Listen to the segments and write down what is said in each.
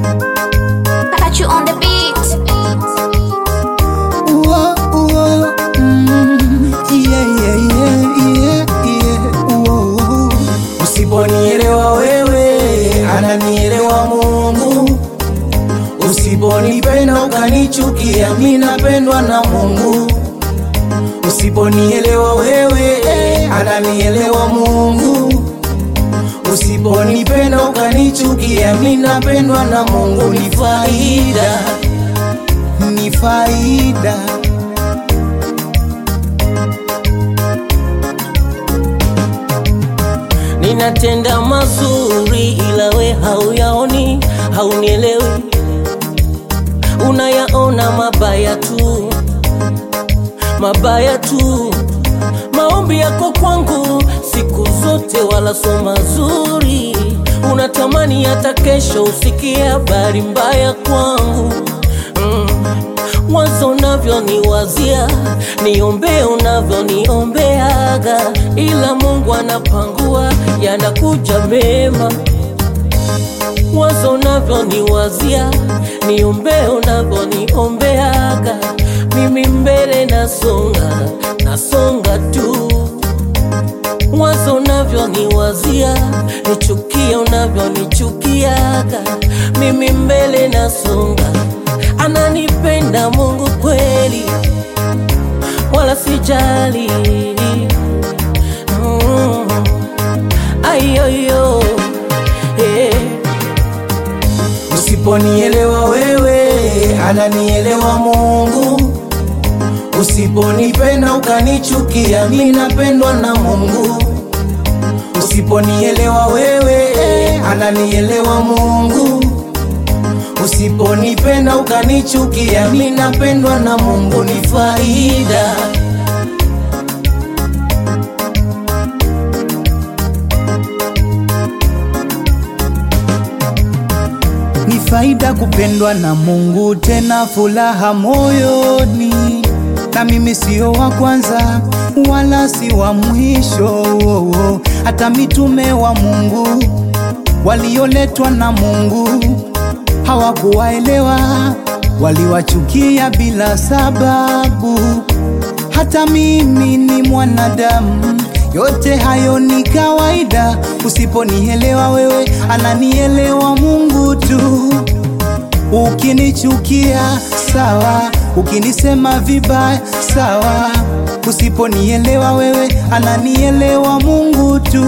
Got you on the beat. Uo, uo, mm, yeah, yeah, yeah, yeah, yeah, uo, uo. Usiponielewa wewe, ananielewa Mungu. Usiponipenda ukanichukia, mi napendwa na Mungu. Usiponielewa wewe, ananielewa Mungu. Usiponipenda ukanichukia, mi napendwa na Mungu. Ni faida, ni faida. Ninatenda mazuri ila we hauyaoni, haunielewi, unayaona mabaya tu, mabaya tu. Maombi yako kwangu siku zote wala so mazuri, unatamani hata kesho usikie habari mbaya kwangu mm. Wazo unavyoniwazia, niombee unavyoniombeaga, ila Mungu anapangua, yanakuja mema. Wazo unavyoniwazia, niombee unavyoniombeaga, mimi mbele nasonga, nasonga tu. Wazo unavyoniwazia, nichukie unavyonichukiaga, mimi mbele nasonga. Ananipenda Mungu kweli, wala sijali. Mm. Ayoyo, eh. Usiponielewa wewe, ananielewa Mungu. Usiponipenda ukanichukia, mi napendwa na Mungu. Usiponielewa wewe, ananielewa Mungu. Usiponipenda ukanichukia, mi napendwa na Mungu. Ni faida, ni faida kupendwa na Mungu, tena furaha moyoni. Na mimi sio wa kwanza wala si wa mwisho, hata mitume wa Mungu walioletwa na Mungu hawakuwaelewa, waliwachukia bila sababu. Hata mimi ni mwanadamu, yote hayo ni kawaida. Usiponielewa wewe, ananielewa Mungu tu. Ukinichukia sawa, ukinisema vibaya sawa. Usiponielewa wewe, ananielewa Mungu tu.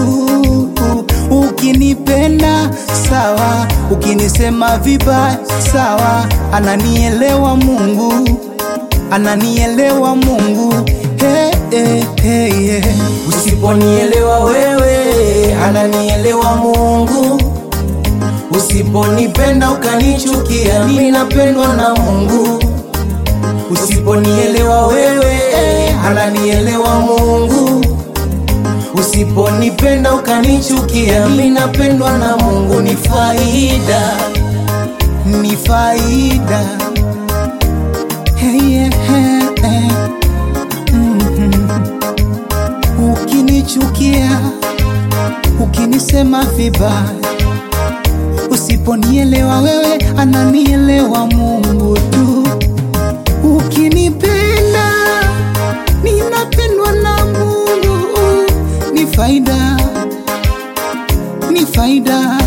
Ukinipenda sawa, ukinisema vibaya sawa, ananielewa Mungu, ananielewa Mungu. Hey, hey, hey, hey. Usiponielewa wewe, ananielewa Mungu. Usiponipenda ukanichukia, mimi napendwa na Mungu. Usiponielewa wewe, ananielewa Mungu. Usiponipenda ukanichukia, mimi napendwa na Mungu. Ni faida, ni faida. Hey, yeah, hey, hey. Mhm. Ukinichukia, ukinisema vibaya Usiponielewa wewe, ananielewa Mungu tu. Ukinipenda, ninapendwa na Mungu. Ni faida, ni faida.